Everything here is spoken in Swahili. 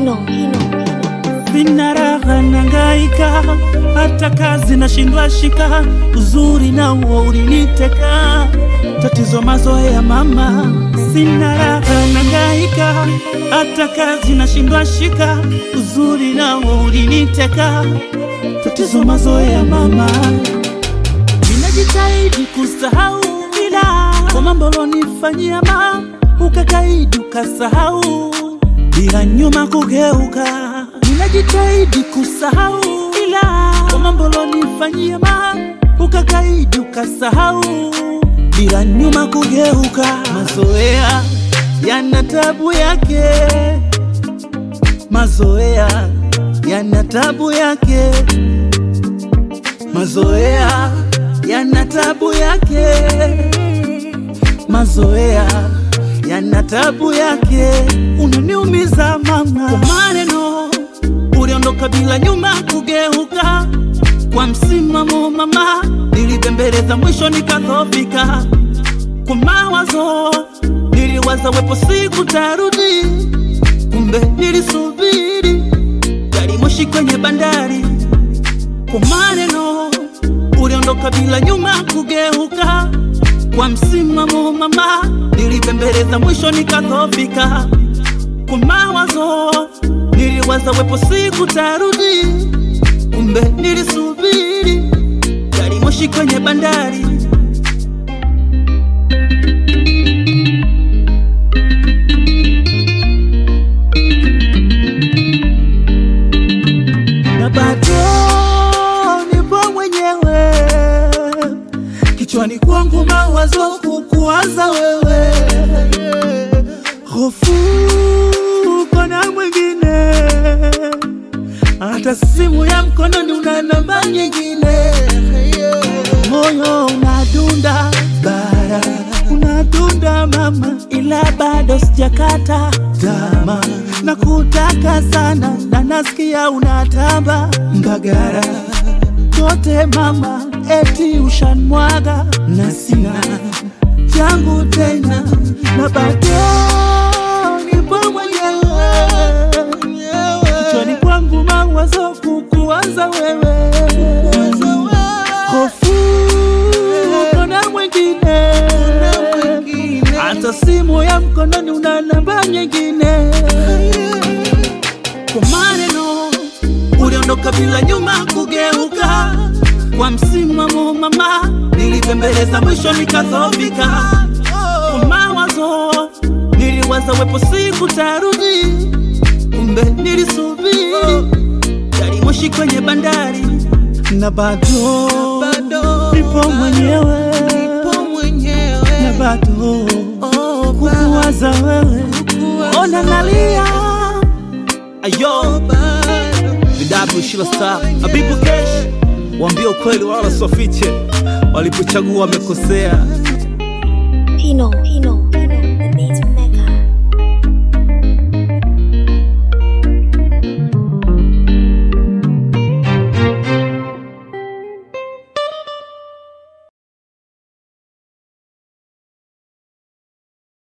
Pino, Pino, Pino. Sina raha nangaika, hata kazi nashindwa shika, uzuri na uo uliniteka, tatizo mazoea mama. Sina raha nangaika, hata kazi nashindwa shika, uzuri na uo uliniteka, tatizo mazoea mama. Ninajitahidi kusahau ila kwa mambo lonifanyia ma ukakaidi ukasahau bila nyuma kugeuka. Ninajitahidi kusahau ila kwa mambo lonifanyia ma ukakaidi ukasahau bila nyuma kugeuka. Mazoea yana tabu yake, mazoea yana tabu yake mazoea yana tabu yake, mazoea yana tabu yake. Unaniumiza mama kwa maneno, uliondoka bila nyuma kugeuka. Kwa msimamo mama, nilibembeleza mwisho nikadhofika. Kwa mawazo niliwaza wepo siku tarudi, kumbe nilisubiri gari moshi kwenye bandari kwa maneno uliondoka bila nyuma kugeuka. Kwa msimamo mama, nilibembeleza mwisho nikadhofika. Kwa mawazo niliwaza wepo siku tarudi, kumbe nilisubiri gari moshi kwenye bandari. na bado nipo mwenyewe kichwani kwangu mawazo kukuwaza wewe, hofu kona mwingine, hata simu ya mkononi una namba nyingine, moyo unadunda bara unadunda mama, ila bado sijakata tama na kutaka sana, na nasikia unatamba Mbagara kote mama, eti ushanmwaga na sina changu tena, na bado nipo mwenyewe kichwani kwangu mawazo kukuwaza wewe, hofu kona mwingine, hata simu ya mkononi una namba nyingine. Kwa maneno uliondoka bila nyuma kugeuka, kwa msimamo mama, nilibembeleza mwisho nikadhofika. Kwa mawazo niliwaza wepo siku tarudi, kumbe nilisubiri gari moshi kwenye bandari, na bado nipo mwenyewe, na bado kukuwaza wewe, ona nalia ayo Vidabu Shila Star Habibu Kesh, waambie ukweli wala sofiche, walipochagua wamekosea. Pino, Pino, Pino.